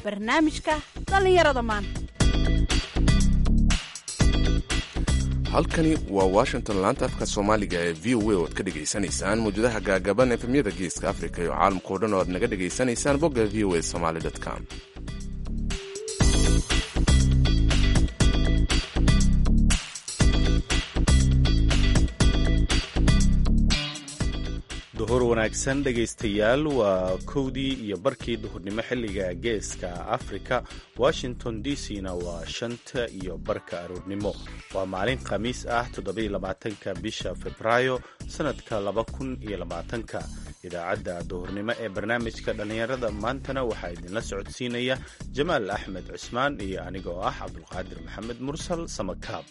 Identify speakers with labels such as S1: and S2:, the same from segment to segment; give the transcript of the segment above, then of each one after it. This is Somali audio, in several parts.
S1: barnaamijka dhallinyarada maanta
S2: halkani waa washington laanta afka soomaaliga ee v o a oo ad ka dhegaysanaysaan mawjadaha gaagaban efemyada geeska afrika iyo caalamkao dhan oo aad naga dhegaysanaysaan bogga v o a somaly com
S3: duhur wanaagsan dhegaystayaal waa kowdii iyo barkii duhurnimo xilliga geeska afrika washington d c na waa shanta iyo barka aroornimo waa maalin khamiis ah toddobaiylabaatanka bisha februaayo sannadka laba kun iyo labaatanka idaacadda duhurnimo ee barnaamijka dhallinyarada maantana waxaa idinla socodsiinaya jamaal axmed cusmaan iyo anigoo ah cabdulqaadir maxamed mursal samakaab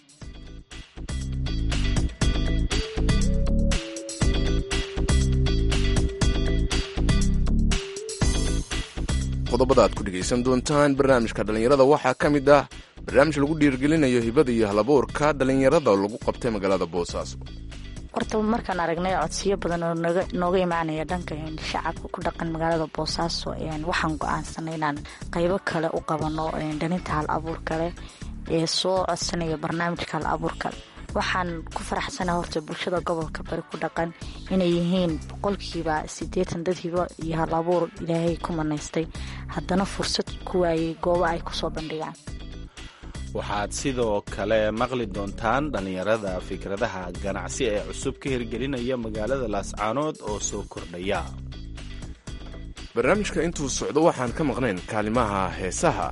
S2: qodobada aad ku dhegaysan doontaan barnaamijka dhallinyarada waxaa ka mid ah barnaamij lagu dhiirgelinayo hibada iyo halabuurka dhallinyarada oo lagu qabtay magaalada boosaaso
S4: horta markaan aragnay codsiyo badan oo nooga imaanaya dhanka shacabka ku dhaqan magaalada boosaaso waxaan go-aansanay inaan qaybo kale u qabano dhalinta hal abuurka leh ee soo codsanaya barnaamijka hal abuurka waxaan ku faraxsana horta bulshada gobolka bari ku dhaqan inay yihiin boqolkiiba siddeetan dad hibo iyo hal abuur ilaahay ku manaystay haddana fursad ku waayay goobo ay kusoo bandhigaan
S3: waxaad sidoo kale maqli doontaan dhallinyarada fikradaha ganacsi ee cusub ka hirgelinaya magaalada laascaanood oo soo kordhaya
S2: barnaamijka intuu socdo waxaan ka maqnayn kaalimaha heesaha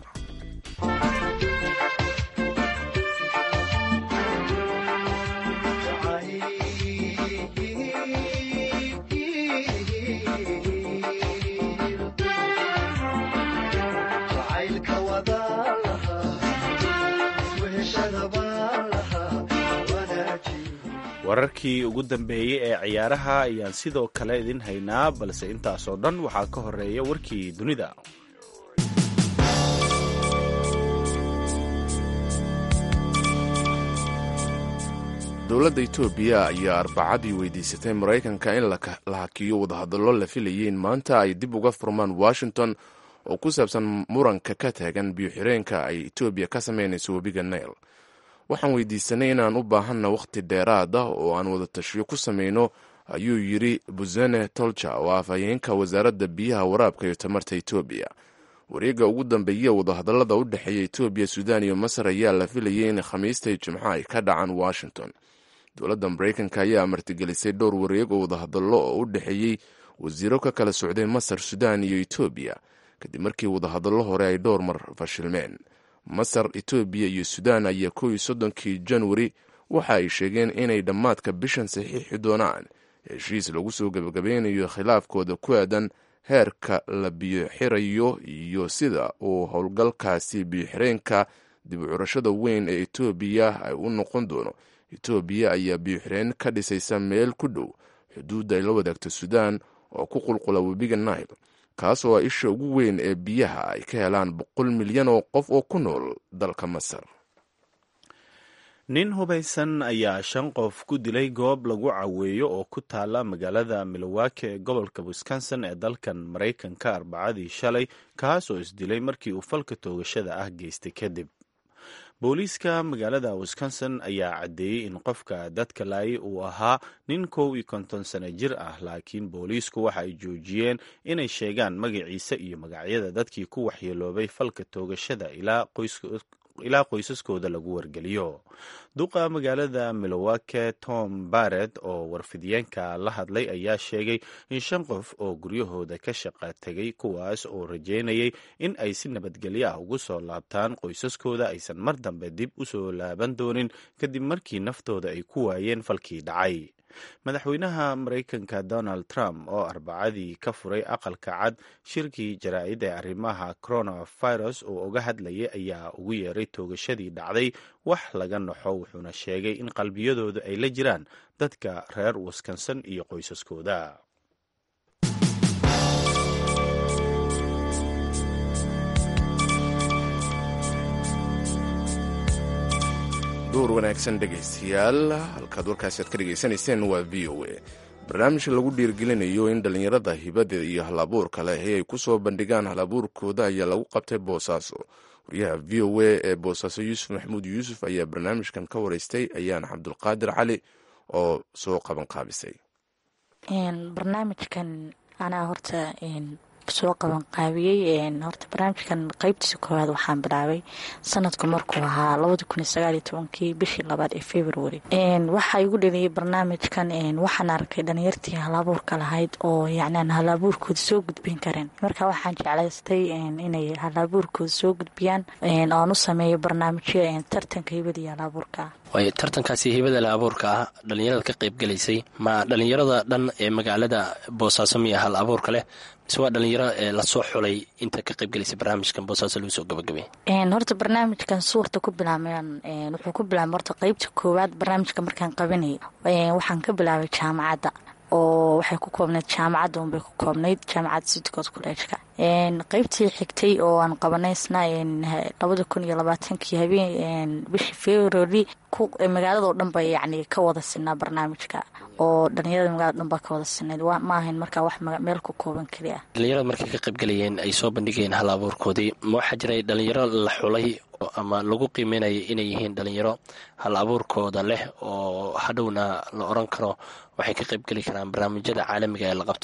S3: wararkii ugu dambeeyey ee ciyaaraha ayaan sidoo kale idin haynaa balse intaasoo dhan waxaa ka horeeya warkii dunida
S2: dowladda etoobiya ayaa arbacadii weydiisatay maraykanka in la hakiyo wadahadallo la filayay in maanta ay dib uga furmaan washington oo ku saabsan muranka ka taagan biyo-xireenka ay etoobiya ka samaynayso webiga nail waxaan weydiisanay inaan u baahanna wakhti dheeraad ah oo aan wada tashiyo ku samayno ayuu yidri busene tolja oo afhayeenka wasaaradda biyaha waraabka iyo tamarta etoobiya wareegga ugu dambeeya wadahadallada u dhexeeya etoobiya suudaan iyo masar ayaa la filayay in khamiistay jimco ay ka dhacaan washington dowladda maraykanka ayaa martigelisay dhowr wareeg oo wadahadallo oo u dhexeeyey wasiiro ka kala socday masar suudaan iyo etoobiya kadib markii wadahadallo hore ay dhowr mar fashilmeen masar etoobiya iyo suudaan ayaa kow iyo soddonkii janwari waxa ay sheegeen inay dhammaadka bishan saxiixi doonaan heshiis lagu soo gebagabeynayo khilaafkooda ku aadan heerka la biyoxirayo iyo sida uu howlgalkaasi biyoxireenka dib u curashada weyn ee etoobiya ay u noqon doono etoobiya ayaa biyoxireen ka dhisaysa meel ku dhow xuduudda ay la wadaagto suudaan oo ku qulqula webiga nail kaas oo ah isha ugu weyn ee biyaha ay ka helaan boqol milyan oo qof oo ku nool dalka masar
S3: nin hubaysan ayaa shan qof ku dilay goob lagu caweeyo oo ku taala magaalada milwaaki ee gobolka wisconsin ee dalkan maraykanka arbacadii shalay kaas oo isdilay markii uu falka toogashada ah geystay kadib booliiska magaalada wisconsin ayaa caddeeyey in qofka dadka laayay uu ahaa nin kow iyo konton sano jir ah laakiin booliisku waxa ay joojiyeen inay sheegaan magaciisa iyo magacyada dadkii ku waxyeeloobay falka toogashada ilaa qoysaskooda lagu wargeliyo duqa magaalada milowake tom baret oo warfidiyeenka la hadlay ayaa sheegay in shan qof oo guryahooda ka shaqa tegay kuwaas oo rajeynayay in ay si nabadgelyo ah ugu soo laabtaan qoysaskooda aysan mar dambe dib u soo laaban doonin kadib markii naftooda ay ku waayeen falkii dhacay madaxweynaha maraykanka donald trump oo arbacadii ka furay aqalka cad shirkii jaraa'id ee arrimaha coronavirus oo uga hadlayay ayaa ugu yeeray toogashadii dhacday wax laga naxo wuxuuna sheegay in qalbiyadooda ay la jiraan dadka reer wisconsin iyo qoysaskooda
S2: duur wanaagsan dhegaystayaal halkaad warkaasi aad ka dhegaysanayseen waa v o a barnaamijka lagu dhiirgelinayo in dhallinyarada hibada iyo halabuurka leh ay ku soo bandhigaan halabuurkooda ayaa lagu qabtay boosaaso wariyaha v o a ee boosaaso yuusuf maxamuud yuusuf ayaa barnaamijkan ka wareystay ayaana cabdulqaadir cali oo soo qaban qaabisay
S4: barnaamijkan anaa horta soo qaban qaabiyey horta barnaamijkan qeybtiisa koowaad waxaan bilaabay sanadku markuu ahaa labadi kun iyo sagaaliyo tobankii bishii labaad ee february waxaa igu dhaliyay barnaamijkan waxaan arkay dhalinyartii halabuurka lahayd oo yacni aan halabuurkooda soo gudbin karin marka waxaan jeclaystay inay halabuurkooda soo gudbiyaan oan u sameeyo barnaamijyo tartanka hibada iyo halabuurka
S5: waayo tartankaasi hibada la abuurka ah dhallinyarada ka qayb gelaysay ma dhallinyarada dhan ee magaalada boosaaso miya hal abuurka leh mise waa dhallinyaro ee lasoo xulay inta ka qayb gelaysay barnaamijkan boosaaso lagu soo gabagabay
S4: horta barnaamijkan suurta ku bilaabeen wuxuu ku bilaabay horta qeybta koowaad barnaamijka markaan qabanayay waxaan ka bilaabay jaamacadda oo waxay ku koobnayd jaamacadda unbay ku koobnayd jaamacadda sidgood kuleejka qeybtii xigtay oo aan qabanaysna labada kun iyo labaatankii habeen bishii february magaaladao dhan ba yacni ka wada sinaa barnaamijka oo dhalinyarada magalada dhan baa ka wada sinayd ma ahayn markaa wax meel ku kooban keli ah
S5: dhallinyarada markay ka qayb galayeen ay soo bandhigayeen hal abuurkoodii ma waxaa jiray dhalinyaro la xulay ama lagu qiimeynaya inay yihiin dhalinyaro hal abuurkooda leh oo hadhowna la oran karo waxay ka qayb geli karaan barnaamijyada caalamiga ee la qabto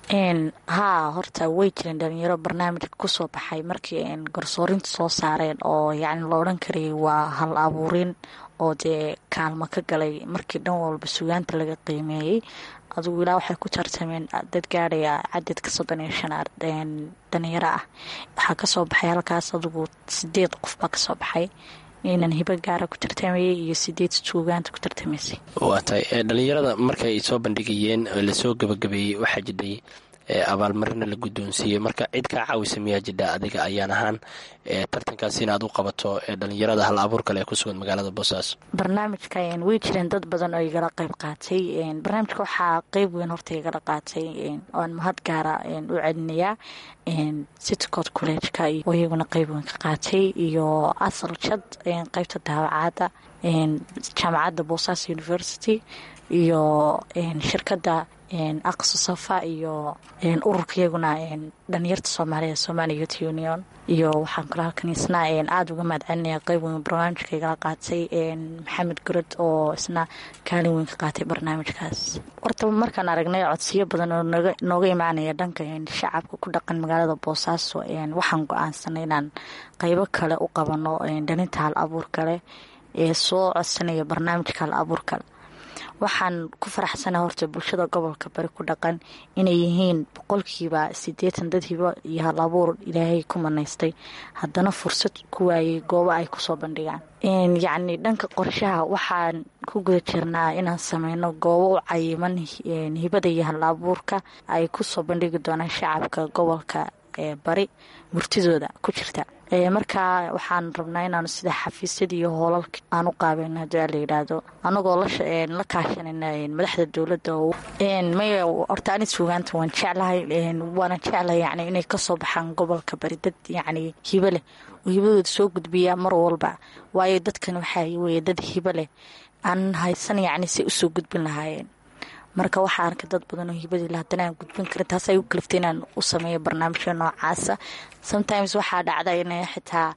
S4: haa horta way jireen dhalinyaro barnaamijka kusoo baxay markii garsoorinta soo saareen oo yacni la odhan karayay waa hal abuurin oo dee kaalmo ka galay markii dhan walba sugaanta laga qiimeeyey adugu ilaa waxay ku tartameen dad gaadhaya cadadka soddon iyo shan dhalinyaro ah waxaa kasoo baxay halkaas adugu sideed qof baa kasoo baxay inan hibo gaara ku tartamayay iyo sideed suugaanta ku tartamaysay
S5: waa tahay dhalinyarada markay soo bandhigayeen lasoo gabagabeeyey waxaa jidhay abaalmarina la guddoonsiiyey marka cid kaa caawisa miyaa jidha adiga ayaan ahaan tartankaas inaad u qabato dhalinyarada hal abuur kale ee ku sugan magaalada boosaaso
S4: barnaamijka way jireen dad badan oo igala qayb qaatay barnaamijka waxaa qeyb weyn horta igala qaatay oan mahad gaara u celinayaa citcod collegeka oo iyaguna qeyb weyn ka qaatay iyo asal jad qeybta daawacaadda jaamacadda boosaaso university iyo shirkadda aqso safa iyo ururka iyaguna dhalinyarta soomaaliya somali youth union iyo waxaan kalo halkan isna aada uga mahad celinaya qeyb weyn barnaamijka igala qaatay maxamed gurad oo isna kaalin weyn ka qaatay barnaamijkaas horta markaan aragnay codsiyo badan oo nooga imaanaya dhanka shacabka ku dhaqan magaalada boosaaso waxaan go-aansanay inaan qeybo kale u qabano dhalinta hal abuur kale ee soo codsanaya barnaamijka hal abuur kale waxaan ku faraxsana horta bulshada gobolka bari ku dhaqan inay yihiin boqolkiiba sideetan dad hibo iyo hal abuur ilaahay ku manaystay haddana fursad ku waayay goobo ay kusoo bandhigaan yacni dhanka qorshaha waxaan ku guda jirnaa inaan sameyno goobo u cayiman hibada iyo hal abuurka ay kusoo bandhigi doonaan shacabka gobolka ee bari murtidooda ku jirta markaa waxaan rabnaa inaanu sida xafiisyada iyo hoolalka aan u qaabeyno hadii la yidhaahdo anagoo la kaashanayna madaxda dowladda maya horta ani suugaanta waan jeclahay waana jeclahay yani inay kasoo baxaan gobolka bari dad yacni hibo leh oo hibadooda soo gudbiya mar walba waayo dadkan waxaa weye dad hibo leh aan haysan yacni say usoo gudbin lahaayeen marka waxaa arkay dad badan oo hibadii la haddana aan gudbin karin taas ay u kaliftay inaan u sameeyo barnaamijyo noocaasa sometimes waxaa dhacda inay xitaa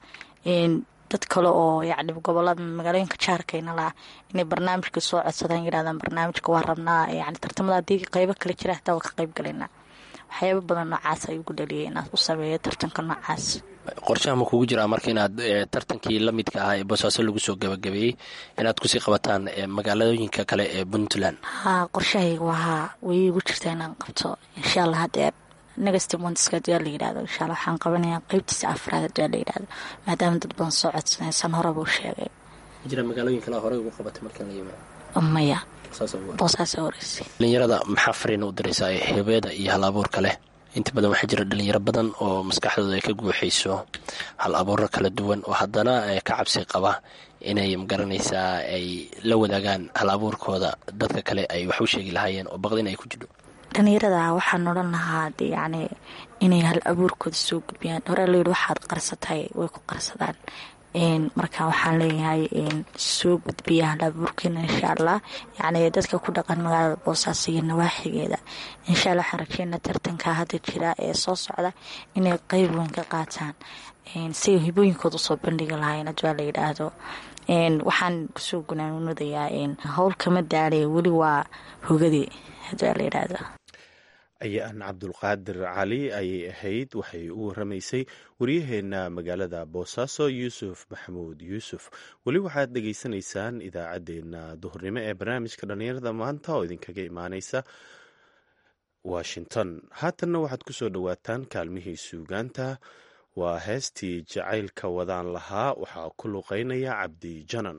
S4: dad kale oo yacni gobolada magaalooyinka jaarkayna laha inay barnaamijka soo codsadaan yidhahdaan barnaamijka waa rabnaa yani tartamada haddii qeybo kale jira xitaa waa ka qeyb galaynaa waxyaaba badan noocaas ay ugu dhaliyay inaad u sameeyo tartanka noocaas
S5: qorshaha ma kugu jiraa marka inaad tartankii la midka ahaa ee boosaaso lagu soo gabagabeeyey inaad kusii qabataan magaalooyinka kale ee puntland
S4: haa qorshahayga wahaa way igu jirtaa inaan qabto insha allah hadeer negastimondska hadii la yidhahdo insha alla waxaan qabanayaa qeybtiisa afraad hadii la yidhahdo maadaama dad badan soo codsanaysan horeba u sheegay
S5: jira magaalooyin kale horey ugu qabatay marka la yimaado
S4: maya boosaasa horeysay
S5: dhalinyarada maxaa fariina u diraysaa hibeeda iyo hal abuurka leh inta badan waxaa jira dhalinyaro badan oo maskaxdooda ay ka guuxayso hal abuuro kala duwan oo haddana ka cabsi qaba inay magaranaysaa ay la wadaagaan hal abuurkooda dadka kale ay wax u sheegi lahaayeen oo baqdin ay ku jidho
S4: dhalinyarada waxaan odhan lahaa yacni inay hal abuurkooda soo gudbiyaan horaa layidhi waxaad qarsatay way ku qarsadaan marka waxaan leeyahay soo gudbiya halabuurkiina insha allah yacni dadka ku dhaqan magaalada boosaaso iyo nawaaxigeeda insha allah waxaan rajeynaa tartanka hadda jira ee soo socda inay qeyb weyn ka qaataan siay hibooyinkooda usoo bandhigi lahayn adwaa la yidhaahdo waxaan kusoo gunaanunadayaa howl kama daale weli waa hogadii adwaa la yidhaahdo
S3: ayaan cabdulqaadir cali ayay ahayd waxay u waramaysay waryaheena magaalada boosaaso yuusuf maxamuud yuusuf weli waxaad dhegaysanaysaan idaacaddeenna duhurnimo ee barnaamijka dhallinyarada maanta oo idinkaga imaaneysa washington haatanna waxaad ku soo dhowaataan kaalmihii suugaanta waa heestii jacaylka wadaan lahaa waxaa ku luqeynaya cabdi janan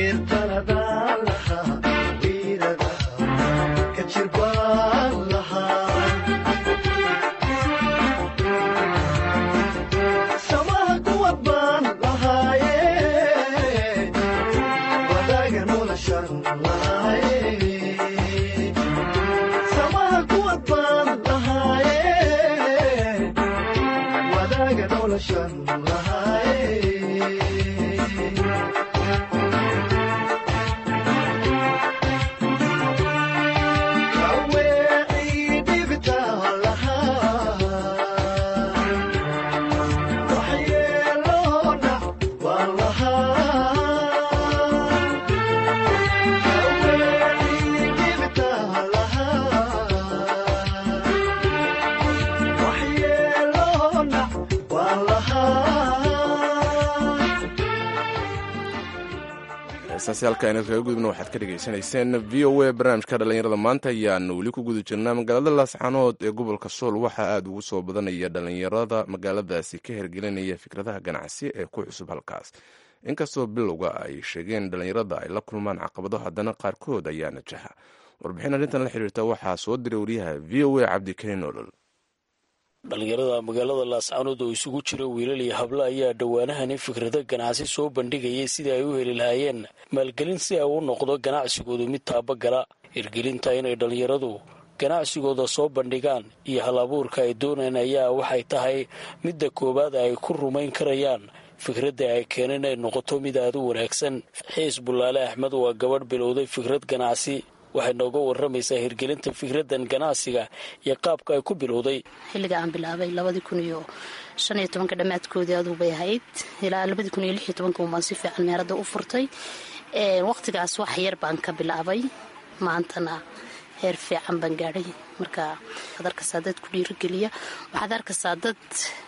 S2: heestaasi halka aynu kaga gudubna waxaad ka dhegaysanayseen v o a barnaamijka dhallinyarada maanta ayaanu weli ku guda jirnaa magaalada laascanood ee gobolka sool waxaa aada ugu soo badanaya dhallinyarada magaaladaasi ka hergelinaya fikradaha ganacsi ee ku cusub halkaas inkastoo bilowga ay sheegeen dhallinyarada ay la kulmaan caqabado haddana qaarkood ayaa najaxa warbixin arrintan la xiriirta waxaa soo diray wariyaha v o a cabdikariin olol
S6: dhallinyarada magaalada laascanood oo isugu jira wiilal iyo hablo ayaa dhowaanahani fikrado ganacsi soo bandhigayay sidii ay u heli lahaayeen maalgelin si ay u noqdo ganacsigoodu mid taabagala hirgelinta inay dhallinyaradu ganacsigooda soo bandhigaan iyo hal abuurka ay doonaan ayaa waxay tahay midda koowaad ay ku rumayn karayaan fikradda ay keeneen ay noqoto mid aada u wanaagsan xiis bullaale axmed waa gabadh bilowday fikrad ganacsi waxay nooga waramaysaa hirgelinta fikraddan ganacsiga iyo qaabka ay ku bilowday
S7: xilliga aan bilaabay labadii kun iyo shan iyo tobanka dhammaadkoodii aduu bay ahayd ilaa labadii kun iyo lix iyo tobanka umbaan si fiican meeradda u furtay waqtigaas wax yar baan ka bilaabay maantana heer fiican baan gaadhay marka waxaad arkaysaa dad ku dhiirogeliya waxaad arkaysaa dad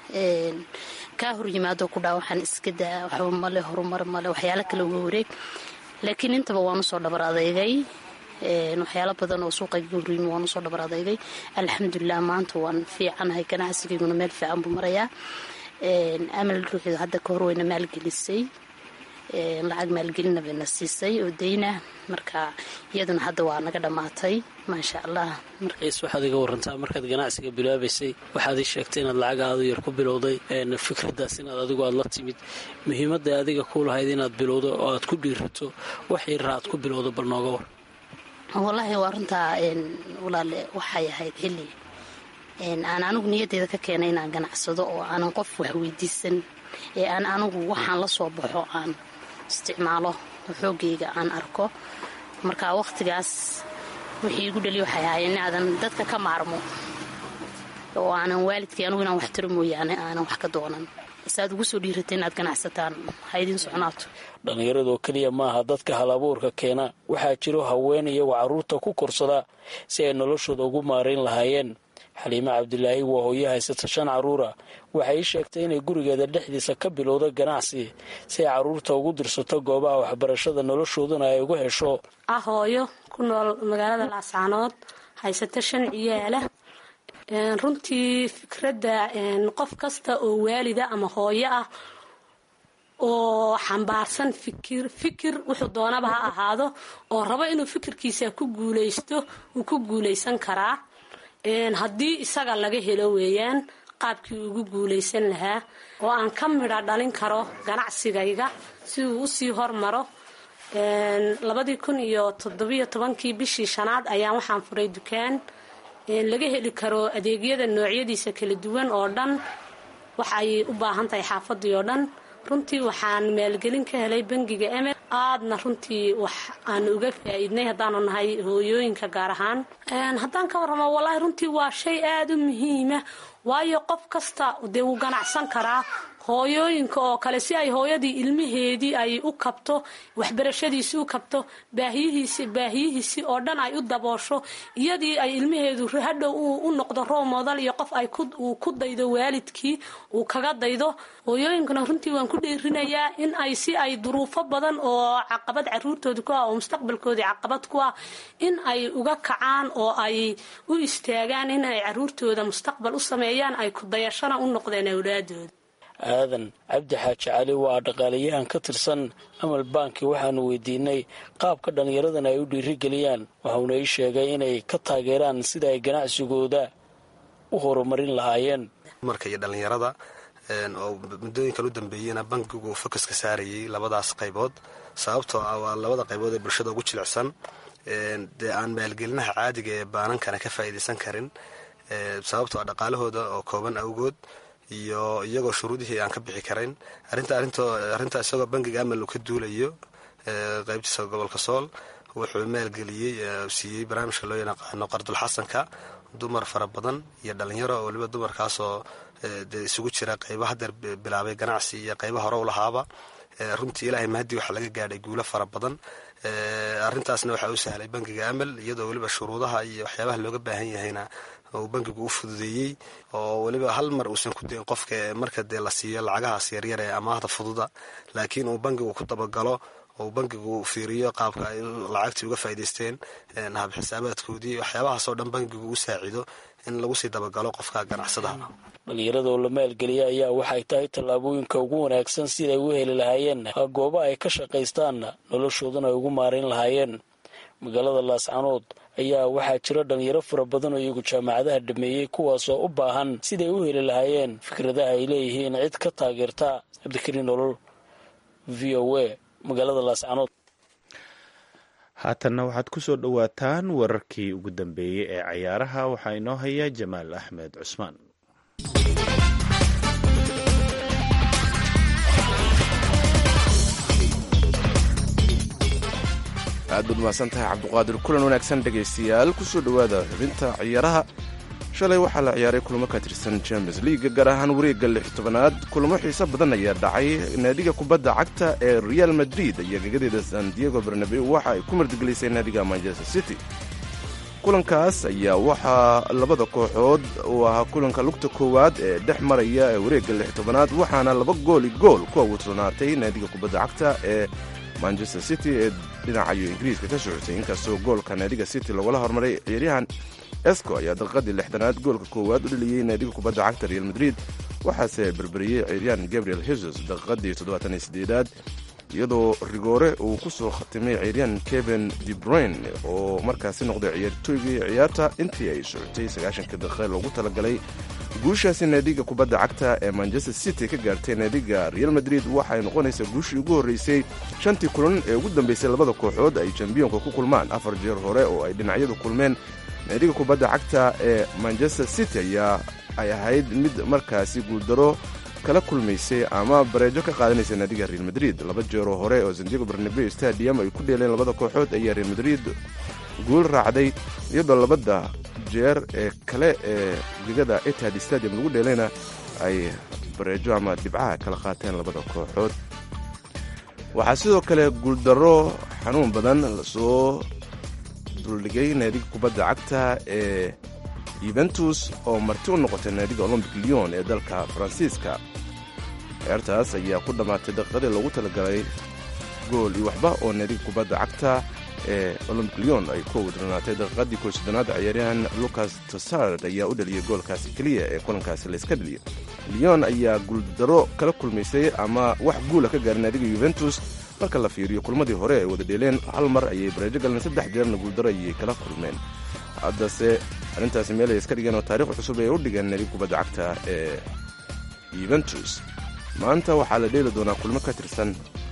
S7: kaa hor yimaado ku dhaa waxaan iska daa waxba male horumar male waxyaalo kale uga wareeg laakiin intaba waan usoo dhabar adeygay waxyaalo badan oo suuqayga horreymi waan usoo dhabar adeygay alxamdulilah maanta waan fiicanahay ganacsigayguna meel fiican buu marayaa amal ruuxeedu hadda ka hor wayna maalgelisay lacag maalgelina bayna siisay oo dayna marka iyaduna hadda waa naga dhammaatay maasha allah
S6: xiis waxaad iga warantaa markaad ganacsiga bilaabaysay waxaad ii sheegtay inaad lacag aada u yar ku bilowday fikraddaas inaad adigu aad la timid muhiimadda adiga ku lahayd inaad bilowdo oo aad ku dhiirato wax yarra aad ku bilowdo bal nooga war
S7: wallaahi waa runtaa walaale waxay ahayd xilli aan anigu niyadeyda ka keenay inaan ganacsado oo aanan qof wax weydiisan ee aan anigu waxaan la soo baxo aan isticmaalo xoogayga aan arko marka waqtigaas wixii igu dhaliya waxay ahaayeen inaadan dadka ka maarmo oo aanan waalidkii anigu inaan wax taro mooyaane aanan wax ka doonan saad ugu soo dhiiratay inaad ganacsataan haydin socnaato
S6: dhallinyaradoo keliya maaha dadka hal abuurka keena waxaa jiro haween iyagoo carruurta ku korsada si ay noloshooda ugu maarayn lahaayeen xaliime cabdilaahi waa hooyo haysata shan carruura waxay ii sheegtay inay gurigeeda dhexdiisa ka bilowda ganacsi si ay carruurta ugu dirsato goobaha waxbarashada noloshooduna ay uga hesho
S8: ah hooyo ku nool magaalada laascaanood haysata shan ciyaala runtii fikradda qof kasta oo waalida ama hooyo ah oo xambaarsan fikir fikir wuxuu doonaba ha ahaado oo rabo inuu fikirkiisa ku guulaysto wuu ku guulaysan karaa haddii isaga laga helo weeyaan qaabkii ugu guulaysan lahaa oo aan ka midha dhalin karo ganacsigayga si uu usii hormaro labadii kun iyo toddobiyo tobankii bishii shanaad ayaan waxaan furay dukaan laga heli karo adeegyada noocyadiisa kala duwan oo dhan wax ay u baahan tahay xaafadii oo dhan runtii waxaan maalgelin ka helay bangiga emel aadna runtii wax aanu uga faa-iidnay haddaanu nahay hooyooyinka gaar ahaan haddaan ka warramo wallaahi runtii waa shay aada u muhiima waayo qof kasta dee wuu ganacsan karaa hooyooyinka oo kale si ay hooyadii ilmaheedii ay u kabto waxbarashadiisi u kabto baahiyihiisi baahiyihiisi oo dhan ay u daboosho iyadii ay ilmaheedu hadhow u noqdo roob modal iyo qof ay uu ku daydo waalidkii uu kaga daydo hooyooyinkana runtii waan ku dheerinayaa in ay si ay duruufo badan oo caqabad caruurtooda ku ah oo mustaqbalkoodii caqabad ku ah in ay uga kacaan oo ay u istaagaan in ay caruurtooda mustaqbal u sameeyaan ay ku dayashana u noqdeen awlaadooda
S6: aadan cabdi xaaji cali waa dhaqaalayahan ka tirsan amal banki waxaanu weydiinay qaabka dhallinyaradan ay u dhiirigeliyaan waxauna ii sheegay inay ka taageeraan sida ay ganacsigooda u horumarin lahaayeen
S9: dumarka iyo dhallinyarada oo muddooyinkan u dambeeyeyna bankigu fokaska saarayay labadaas qaybood sababtoo ah waa labada qaybood ee bulshada ugu jilicsan dee aan maalgelinaha caadiga ee baanankana ka faa'iidaysan karin sababtoo ah dhaqaalahooda oo kooban awgood iyo iyagoo shuruudihii aan ka bixi karayn arrintaa isagoo bankiga amal uu ka duulayo qaybtiisa gobolka sool wuxuu maalgeliyey siiyey barnaamijka loo yaqaano qardulxasanka dumar fara badan iyo dhalinyaro oo waliba dumarkaasoo dee isugu jira qayba hadeer bilaabay ganacsi iyo qayba hore u lahaaba runtii ilaahay mahadii waxaa laga gaadhay guulo fara badan arrintaasna waxaa u sahlay bankiga amal iyadoo weliba shuruudaha iyo waxyaabaha looga baahan yahayna uu bankigu u fududeeyey oo weliba hal mar uusan ku dayin qofka marka dee la siiyo lacagahaas yaryar ee amaahda fududa laakiin uu bankigu ku dabagalo ou bankigu fiiriyo qaabka ay lacagtii uga faa'idaysteen hab xisaabaadkoodii waxyaabahaasoo dhan bankigu u saacido in lagu sii dabagalo qofka ganacsadaha
S6: dhalinyarada oo la maalgeliya ayaa waxay tahay tallaabooyinka ugu wanaagsan siday u heli lahaayeen goobo ay ka shaqaystaan noloshoodana ay ugu maarayn lahaayeen magaalada laascanood ayaa waxaa jira dhalinyaro fara badan oo iyagu jaamacadaha dhameeyey kuwaasoo u baahan siday u heli lahaayeen fikradaha ay leeyihiin cid ka taageerta cabdikariin nolol v o a magaalada laascanood
S3: haatanna waxaad ku soo dhowaataan wararkii ugu dambeeyey ee cayaaraha waxaa inoo haya jamaal axmed cusmaan
S2: aad baad mahadsan tahay cabduqaadir kulan wanaagsan dhegaystayaal kusoo dhowaada xubinta ciyaaraha shalay waxaa la ciyaaray kulamo ka tirsan champions leaga gaar ahaan wareegga lix tobanaad kulamo xiiso badan ayaa dhacay naadiga kubadda cagta ee real madrid iyo gegadeeda san diego barnabeu waxa ay ku martigelisay naadiga manchester city kulankaas ayaa waxaa labada kooxood uu ahaa kulanka lugta koowaad ee dhex maraya ee wareegga lix tobanaad waxaana laba gooli gool ku awuursanaatay naadiga kubadda cagta ee manchester city ee dhinacayo ingiriiska ka socotay inkastoo goolka naadiga city lagula hormaray ciyaaryahan esco ayaa daqiiqadii lixdanaad goolka koowaad u dhaliyey naadiga kubadda cagta real madrid waxaase berberiyey ciyaaryahan gabriel hesus daqiiqadii toddobaataniyo sideedaad iyadoo rigoore uu ku soo khatimay ciyaaryahan kevin debruin oo markaasi noqday ciyaartooygii ciyaarta intii ay socotay sagaashanka daqiiqa loogu talagalay guushaasi naadiga kubadda cagta ee manchester city ka gaartay naadiga real madrid waxay noqonaysaa guushii ugu horreysay shantii kulan ee ugu dambeysay labada kooxood ay jambiyonka ku kulmaan afar jeer hore oo ay dhinacyadu kulmeen naadiga kubadda cagta ee manchester city ayaa ay ahayd mid markaasi guuldaro kala kulmaysay ama bareejo ka qaadanaysa naadiga real madrid laba jeeroo hore oo sandiego barnabeu stadium ay ku dheeleen labada kooxood ayaa real madrid guul raacday iyadoo labada jeer ee kale ee gegada etihad stadium lagu dheelayna ay bareejo ama dhibcaha kala qaateen labada kooxood waxaa sidoo kale guuldaro xanuun badan lasoo duldhigay naadiga kubadda cagta ee yuventus oo marti u noqotay naadiga olombic leon ee dalka faransiiska ciyaartaas ayaa ku dhammaatay daqiiqadii loogu talagalay gool iyo waxba oo naadiga kubadda cagta ee olombic leon ay ku awdranaatay daqiiqadii koo soddonaad ciyaaryahan lucas tosard ayaa u dhaliyay goolkaasi keliya ee kulankaasi layska dhaliyay leon ayaa guuldaro kala kulmaysay ama wax guula ka gaaray naadiga yuventus marka la fiiriyo kulmadii hore ay wada dheeleen hal mar ayay bareejo galeen saddex jeerna guuldaro ayay kala kulmeen haddase arrintaasi meel ay iska dhigeen oo taarikh cusub ay u dhigeen naadiga kubadda cagta ee yuventus maanta waxaa la dheeli doonaa kulmo ka tirsan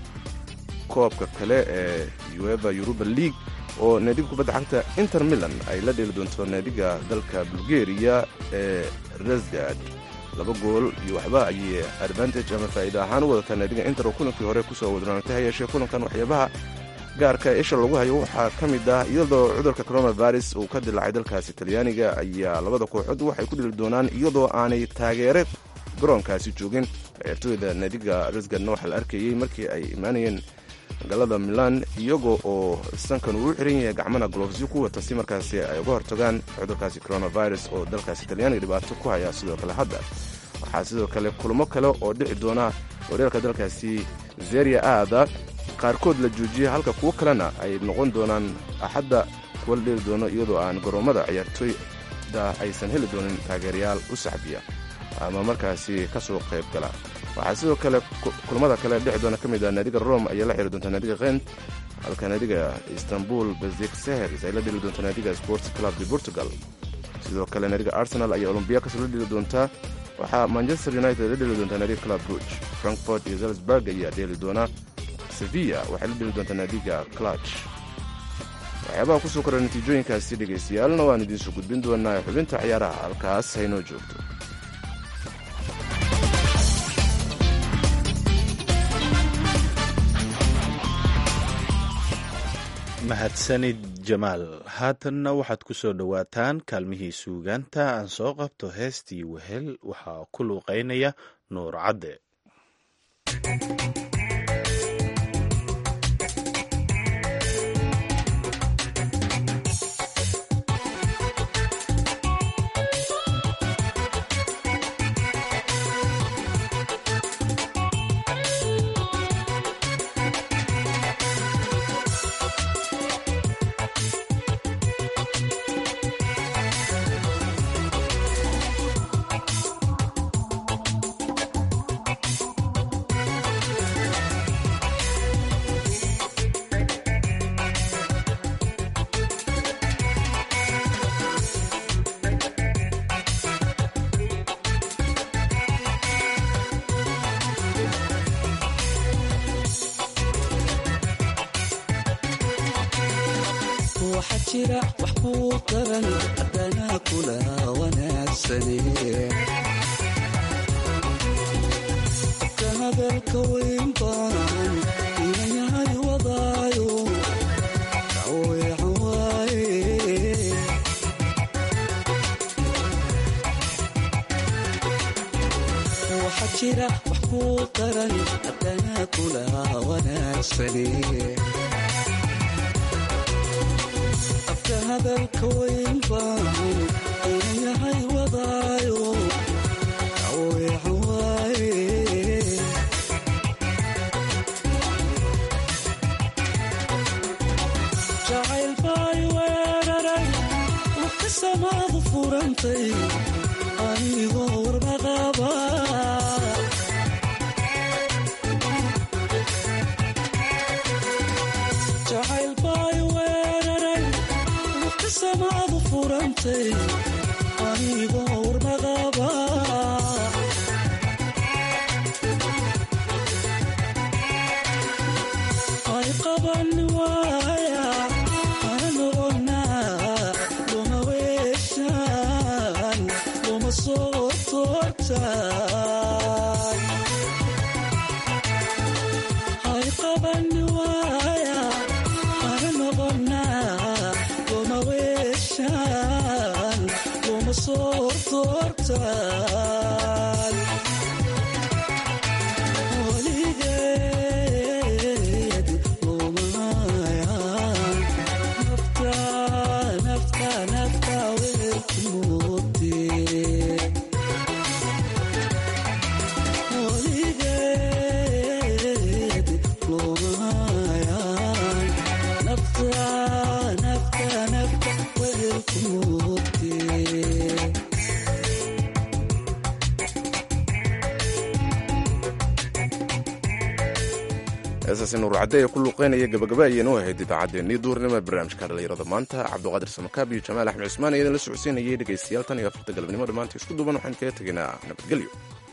S2: koobka kale ee ueva yuruba league oo naadiga kubadda cagta inter milan ay la dheeli doonto naadiga dalka bulgeriya ee resgad laba gool iyo waxba ayay advantage ama faa'iida ahaan u wadataa naadiga inter oo kulankii hore kusoo wadnaantay ha yeeshee kulankan waxyaabaha gaarka ee isha lagu hayo waxaa ka mid ah iyadoo cudurka coronavirus uu ka dilaacay dalkaasi talyaaniga ayaa labada kooxood waxay ku dheli doonaan iyadoo aanay taageere garoonkaasi joogin ciyaartooyda naadiga resgadna waxaa la arkayey markii ay imaanayeen magaalada milan iyagoo oo sankan uu u xiran yahay gacmana golofsyo ku wata si markaasi ay uga hortagaan cudurkaasi coronavirus oo dalkaasi talyaaniga dhibaato ku haya sidoo kale hadda waxaa sidoo kale kulmo kale oo dhici doona horyaalka dalkaasi zeria aada qaarkood la joojiyey halka kuwo kalena ay noqon doonaan axadda kuwa la dheeli doono iyadoo aan garoommada ciyaartooyda aysan heli doonin taageerayaal u saxbiya ama markaasi ka soo qayb gala waxaa sidoo kale kulamada kale dhexi doona ka mid ah naadiga rome ayaa la xiri doonta naadiga kent halka naadiga istanbul besik seheris ay la dheli doonta naadiga sports club de portugal sidoo kale naadiga arsenal ayaa olombiakos la dheli doontaa waxaa manchester united la dheli doontaa naadiga club ruuge frankfort iyo zalsburg ayaa dheeli doona sevilla waxay la dheli doontaa naadiga clutch waxyaabaha kusoo kora natiijooyinkaasi dhegaystayaalna waan idiinsoo gudbin doonaa xubinta ciyaaraha halkaas haynoo joogto
S3: mahadsanid jamaal haatanna waxaad ku soo dhowaataan kaalmihii suugaanta aan soo qabto heestii wehel waxaa ku luuqaynaya nuur cadde
S10: waxaa jira wax kuu daran haddana kula wanaagsane ka hadalka weyn baan inayahay wadaayo kaweecan waaye waxaa jira wax kuu daran haddana kula wanaagsane afka hadalka weyn baan inayahay wadaayo kaweecan waaye jacayl baay weeraray waka samaadu furantay anigoo warmaqaba jacayl baay weeraray waka samaadu furantay anigoo warmaqaba ay qaban waaya ana noqonaa luma weeshaan luma soo toortaan ay qaban waaya ana noqonaa luma weeshaan luma soo toortaan weligeed lumayaan nafta nafta nafta weelku moodee weligeed lumayaan nafta nafta nafta weelku moodee
S2: heesaasi nuur cadde ee ku luuqeynaya gabagaba ayaynu ahayd idaacaddeenii duurnimo ee barnaamijka dhallinyarada maanta cabduqaadir samakaab iyo jamaal axmed cusmaan ayadan la socodsiinayay dhegaystayaal tan iyo afarta galabnimo dhammaantii isku duuban waxaan kaga tegaynaa nabadgelyo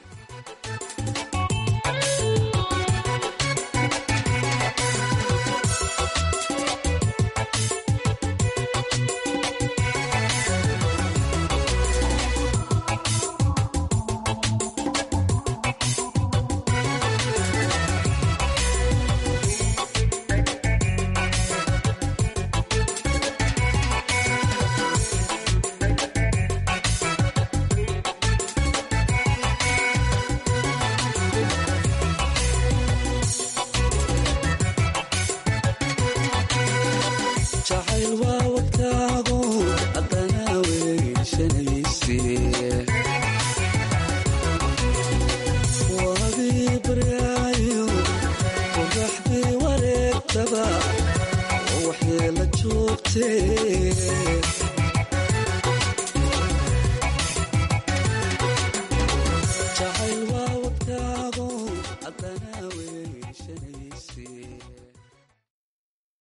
S10: jacayl waa wadkaago haddana weyshanayse waadii baryaayo qoraxdii wareegtaba oo waxyeela joogtee jacayl waa wadkaago haddana weyshanayse